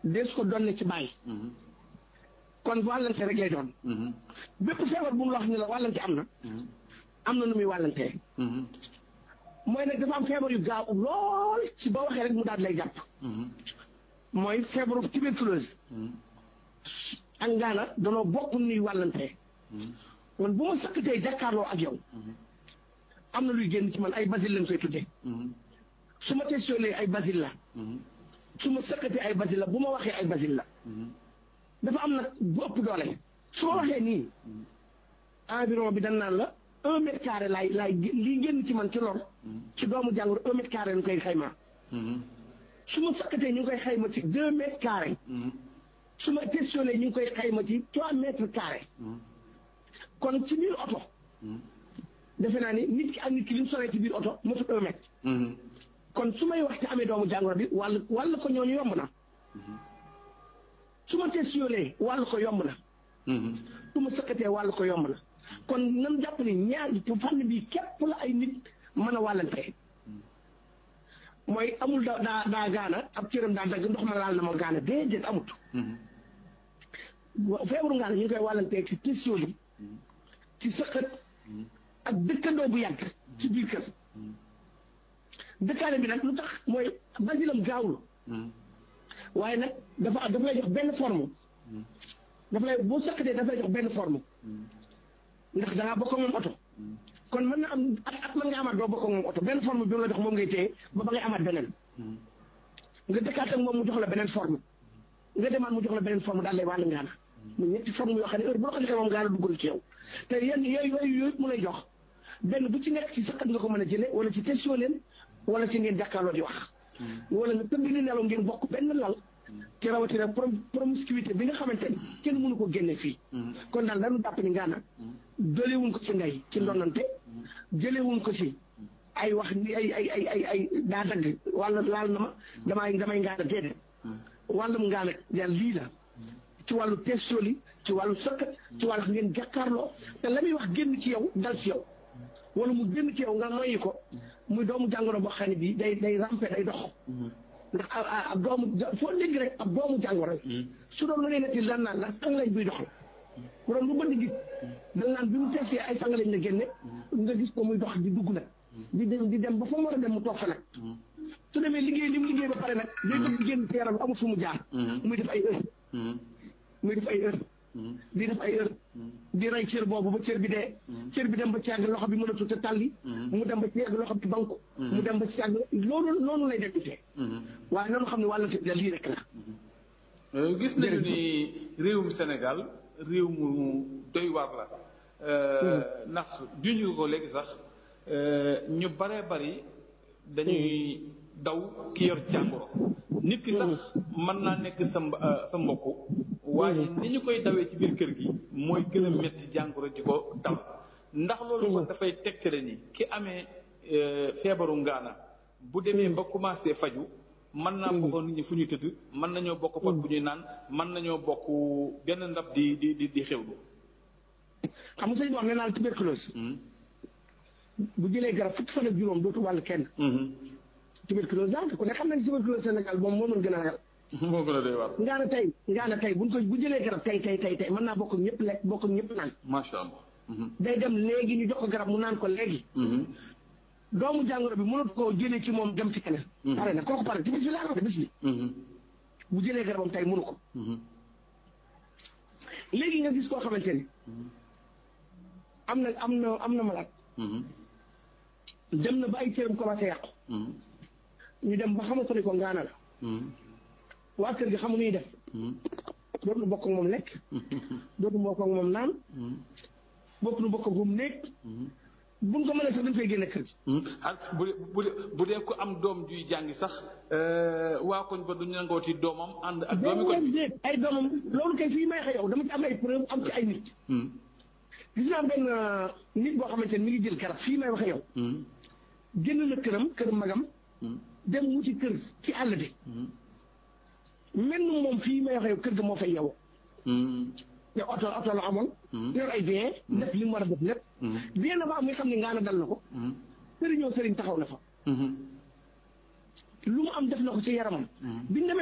dees ko doon ne ci bàyyi kon wàllante rek lay doon bépp feebar bu mu la wax ni la wàllante am na am na nu muy wàllantee mooy nag dafa am feebar yu gaaw lool ci boo waxee rek mu daal lay jàpp mooy feebaru tuberculose ak ngaana danoo bokk nuy wàllantee man bu ma sëkkatee jàkkaarloo ak yow am na luy génn ci man ay basil lañ koy tuddee su ma testionné ay basil la su ma sëkkatee ay basil la bu ma waxee ay basil la dafa am nag bu ëpp doole su ma waxee nii environ bi dañ naan la un mètre carré laay laay lii génn ci man ci lor ci doomu jàngoro un mètre carré lañ koy xaymaa su ma sëkkatee ñu ngi koy xayma ci deux mètres carré su ma questionné ñu ngi koy xayma ci trois mètres carré kon ci biir oto defe naa ni nit ki ak nit ki li mu soree ci biir oto motut un mètre kon su may wax te amee doomu jàngoro bi wàll wàll ko ñooñu yomb na su ma questionné wàll ko yomb na su ma sëkkatee wàll ko yomb na kon nan jàpp ni ñaar fànn bi képp la ay nit mën a wàllantee mooy amul da daa daa gaana ab cëram daa dagg ndox ma laal na ma gaana déedéet amut feebaru ngaana ñu ngi koy wàllantee ci question yi ci sëqat ak dëkkandoo bu yàgg ci biir kër dëkkaane bi nag lu tax mooy basilam gaawul waaye nag dafa dafa lay jox benn forme dafa lay boo sëqatee dafa lay jox benn forme ndax dangaa bokk ak moom oto kon mën na am at at mën nga amaat doo bokk ak moom oto benn forme bi mu la jox moom ngay téye ba ba ngay amaat beneen nga dëkkaat ak moom mu jox la beneen forme nga demaat mu jox la beneen forme daal lay wàll ngaana mu ñetti forme yoo xam ne heure bu la ko joxee moom ngaana duggul ci yow te yenn yooyu yooyu yooyu mu lay jox benn bu ci nekk ci sëqat nga ko mën a jëlee wala ci question leen wala ci ngeen jàkkaarloo di wax wala nga tëdd ni nelaw ngeen bokk benn lal ci rawatina promiscuité bi nga xamante ni kenn mënu ko génne fii kon daal dañu jàpp ni ngaana dolewuñ ko ci ngay ci ndonante jëlewuñ ko ci ay wax ni ay ay ay ay ay daa dagg wala laal na ma damay damay ngaana déedéet wàllum ngaana yàlla lii la ci wàllu testooli ci wàllu sëkkat ci wàllu ngeen jàkkaarloo te la muy wax génn ci yow dal ci yow wala mu génn ci yow nga noyyi ko muy doomu jàngoro boo xam ne bii day day rampe day dox ndax ab doomu foo dégg rek ab doomu jàngoro su doon lu ne netti daan naan la sangalañ buy dox la bu doon lu bënd gis dañ naan bi mu tesee ay sangalañ la génne nga gis ko muy dox di dugg nag di dem di dem ba fa mu war a dem mu toog fa nag su demee liggéey li mu liggéey ba pare nag day bëgg génn ci yaram amul fu mu jaar muy def ay heure muy def ay heure di def ay heure di rey cër boobu ba cër bi dee cër bi dem ba ci yàgg loxo bi mënatu te tàlli mu dem ba ci yàgg loxo bi banku mu dem ba ci yàgg loolu noonu lay demitee waaye noonu xam ne wàllante bi da lii rek la gis nañu ni réewum Sénégal réew mu doy waar la ndax juñu ko léegi sax ñu baree bari dañuy daw ki yor jàngoro nit ki sax mën naa nekk sa sa mbokk waaye ni ñu koy dawee ci biir kër gi mooy gën a métti jàngoro ji ko dal ndax loolu kon dafay tegtale ni ki amee feebaru ngaana bu demee ba commencé faju mën naa bokk nit ñi fu ñuy tëdd mën nañoo bokk pot bu ñuy naan mën nañoo bokk benn ndab di di di di xewlu xam nga sëñ wax ne naan tuberculose bu jëlee garab fukki fan ak juróom dootu wàll kenn tuberculose daal ku ne xam nañ tuberculose Sénégal moom moo mën gën a ragal moo gën a doy waar ngaana tey ngaana tey buñ ko bu jëlee garab tey tey tey tey mën naa bokk ñëpp lekk bokk ñëpp naan macha allah day dem léegi ñu jox ko garab mu naan ko léegi doomu jàngoro bi mënut koo jëlee ci moom dem ci keneen pare na kooku pare ci bis bi laa wax bis bi bu jëlee garabam tey mënu ko léegi nga gis koo xamante ni am na am na am na malade dem na ba ay cëram commencé yàqu ñu dem ba xamal ko ni ko ngaana la waa kër gi xamu nuy def dootuñu bokk ak moom lekk dootuñu bokk ak moom naan bokkuñu bokk ak moom néeg buñ ko mënee sax dañ koy génne kër gi ah bu dee bu dee bu dee ku am doom juy jàngi sax waa koñ ba duñu nangooti doomam ànd ak doomi koñ bi ay doomam loolu kay fii may xëy yow dama ci am ay preuve am ci ay nit gis naa benn nit boo xamante ni mi ngi jël garab fii may waxe yow génn na këram kër magam dem wuti kër ci àll bi mel ni moom fii may waxe yow kër ga moo fay yow te oto oto la amoon yor ay bien def li mu war a def lépp bien na ba am nga xam ne ngaana dal na ko sëriñoo sëriñ taxaw na fa lu mu am def na ko ci yaramam biñ demee